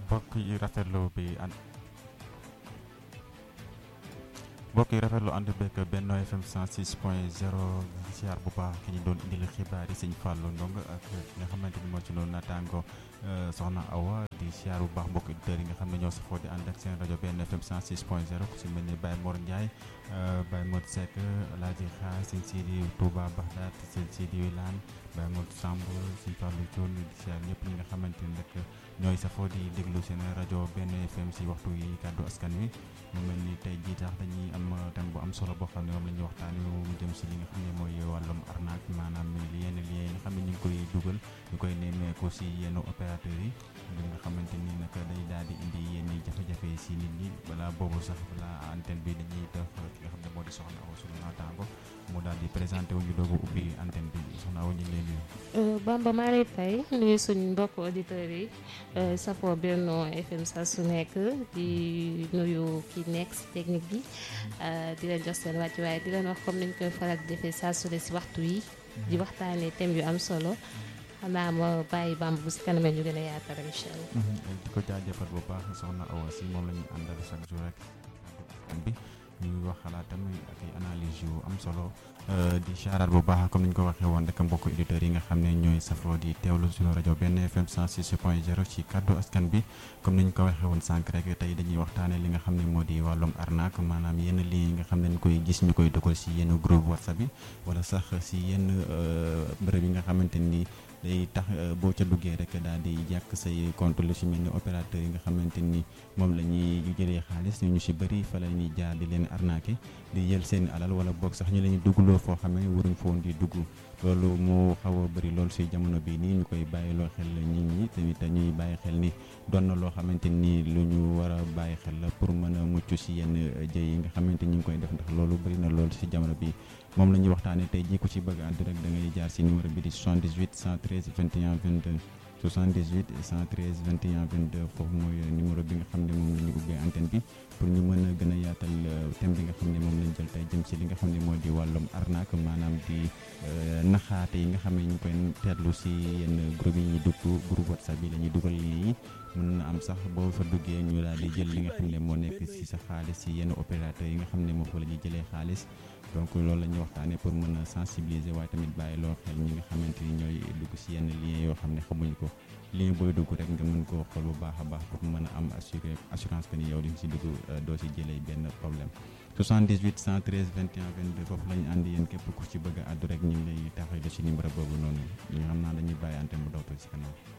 mbokk yi rafetlu bi ànd mbokk yi rafetlu ànd beeg Benno FM 106 point 0 siyaar bu baax ki ñu doon indil xibaar yi sëñ Fallou Ndong ak nga xamante ni moo ci doon naataango soxna Awa di siyaar bu baax mbokk auditeurs yi nga xam ne ñoo safoo di ànd ak seen rajo Benno FM 106 point 0 ku si mel ni Baye Mor Ndiaye Baye Modou Seck Alaaji Xaar sëñ Sidi Touba Baxdaat sëñ Sidi Wilane Baye Modou Samb sëñ Fallou Thion di siyaar ñëpp ñi nga xamante ni rek ñooy safoo di déglu seen rajo Benno FM si waxtu yi kàddu askan wi mu mel ni tey jii tax dañuy am thème bu am solo boo xam ne moom la ñuy waxtaanee mu jëm si li nga xam ne mooy wàllum arnaque maanaam yenn lien yi nga xam ne ñu ngi koy dugal ñu koy nemmeeku si yenn opérateurs yi li nga xamante ni nag day daal di indi yenn jafe-jafe si nit ñi balaa boobu sax balaa antenne bi dañuy def ki nga xam ne moo di soxna Awa sunu naataango mu daal di présenté wu ñu doogu ubbi antenne bi soxna Awa ñu ngi lay nuyu. Bamba maa ngi lay fay nuyu suñu mbokk auditeurs yi safoo Benno FM saa su nekk di nuyu ki nekk si technique bi di leen jox seen wàcc waaye di leen wax comme niñ koy faral di defee saa su ne si waxtu yi di waxtaanee thème yu am solo xanaa ma bàyyi Bamba bu si kanamee ñu gën a yaatal incha allah. di ko jaajëfal bu baax soxna Awa si moom la ñu àndal chaque jour rek bi ñuy wax xalaatam ak ay analyse yu am solo di charaat bu baax comme ni ñu ko waxee woon rek mbokk auditeurs yi nga xam ne ñooy safoo di teewlu suñu rajo Benno FM 106 point 0 ci kaddu askan bi comme ni ñu ko waxee woon sànq rek tey dañuy waxtaanee li nga xam ne moo di wàllum arnaque maanaam yenn lien yi nga xam ne ñu koy gis ñu koy dugal si yenn groupe WhatsApp yi wala sax si yenn bërëb yi nga xamante ni day tax boo ca duggee rek daal di jàkk say compte lu si mel ni opérateur yi nga xamante ni moom la ñuy jëlee xaalis ñu si bëri fa la ñuy jaar di leen arnaqué di jël seen alal wala boog sax ñu leen duggloo foo xam ne waruñ foon di dugg loolu moo xaw a bëri loolu si jamono bii nii ñu koy bàyyiloo xel nit ñi tamit ñuy bàyyi xel ni doon na loo xamante ni lu ñu war a bàyyi xel la pour mën a mucc si yenn jëy yi nga xamante ni ñu ngi koy def ndax loolu bëri na loolu si jamono bi moom la ñuy waxtaanee tey jii ku ci bëgg àddu rek da ngay jaar si numéro bi di 78 113 21 22 78 113 21 22 foofu mooy numéro bi nga xam ne moom la ñu ubbee antenne bi pour ñu mën a gën a yaatal thème bi nga xam ne moom lañ jël tey jëm si li nga xam ne moo di wàllum arnaque maanaam di naxaate yi nga xam ne ñu ngi koy teetlu si yenn groupe yi ñuy dugg groupe whatsapp yi la ñuy dugal lii mën na am sax boo fa duggee ñu daal di jël li nga xam ne moo nekk si sa xaalis si yenn opérateurs yi nga xam ne moo fa la ñuy jëlee xaalis donc loolu la ñuy waxtaanee pour mën a sensibiliser waaye tamit bàyyi loo xel ñi nga xamante ni ñooy dugg si yenn lien yoo xam ne xamuñ ko lien booy dugg rek nga mën koo xool bu baax a baax pour mën a am assuré assurance que ni yow di nga si dugg doo si jëlee benn problème 78 113 21 22 foofu la ñu ànd yéen képp ku ci bëgg a àddu rek ñu ngi lay taxawal si numéro boobu noonu ñu xam naa dañuy bàyyi antenne bu dootul si kanam